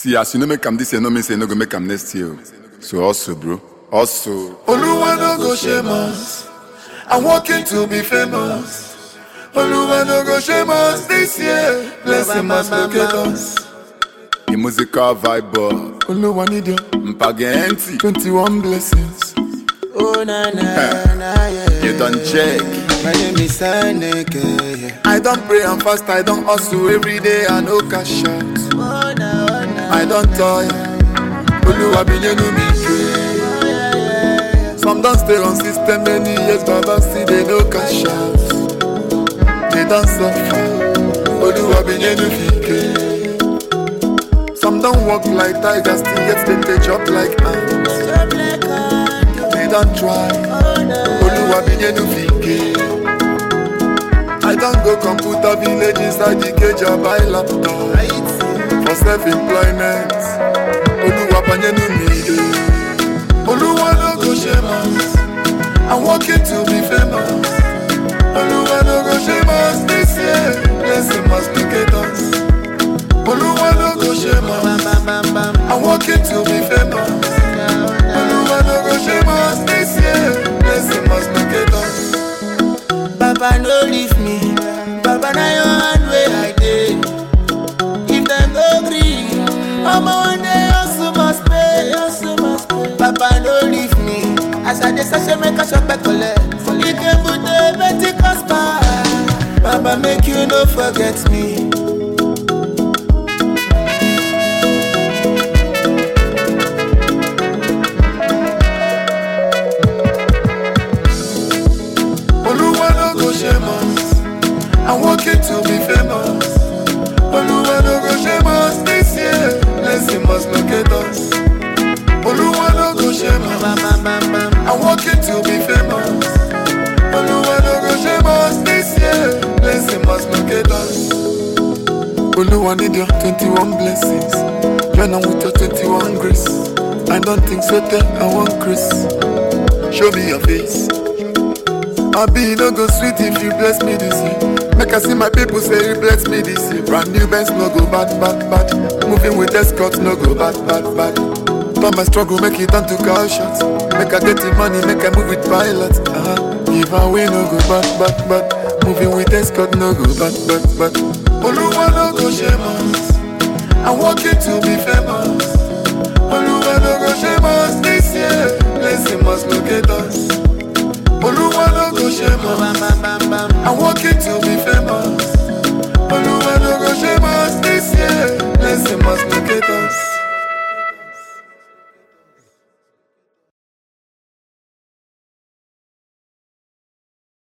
See, as you no make am this year, no mean say you no go make am next year. o. So also, bro, also. Oluwa no go shame us. I'm working to be famous. Oluwa no go shame us this year. Blessing must locate us. The musical vibe, boy. Oluwa need your Mpage empty. 21 blessings. Oh na na na yeah. You done check. My name is Saneke. Yeah. I don't pray and fast, I don't hustle every day, I no cash out. Oh na oh na. I don't toy. Oluwa be new me. Some don't stay on system many years, Baba see they no cash out. They don't suffer. Oluwa be new me. Some don't walk like tigers, still get them they chop like ants. So black and They don't try. oh na. Oluwa be new me. I don't go computer village inside the cage, I buy laptop. Right. for self-employment. Oluwa banyenu mi de. Oluwa no go shame us. I'm working to be famous. Oluwa no go shame us this year. Blessing must locate us. Oluwa no go shame us. Bam bam bam bam. I'm working to be famous. Oluwa no go shame us this year. Blessing must locate us. Baba no leave me. Baba na your hand where I dey. If them no gree, I'ma one day hustle must pay. Hustle must pay. Baba no leave me. As I dey search make I shop back collect. You can put the Pentecost bar. Baba make you no forget me. Oluwa no go shame us. I'm working to be famous. Oluwa no go shame us this year. Blessing must locate us. Oluwa no go shame us. Bam bam bam bam. I'm working to be famous. Oluwa no go shame us this year. Blessing must locate us. Oluwa need your 21 blessings. Join on with your 21 grace. I don't think so, tell I want Chris. Show me your face. I be no go sweet if you bless me this year. Make I see my people say you bless me this year. Brand new Benz no go bad, bad, bad. Moving with escorts no go bad, bad, bad. Turn my struggle, make it turn to car shots. Make I get the money, make I move with pilots. Uh-huh. Give away no go bad, bad, bad. Moving with escort no go bad, bad, bad. Oluwa no go shame us. I'm working to be famous. Oluwa no go shame us this year. Blessing must locate us. Oluwa no go shame us. Bam bam bam bam. I'm working to be famous. Oluwa no go shame us this year. Blessing must locate us.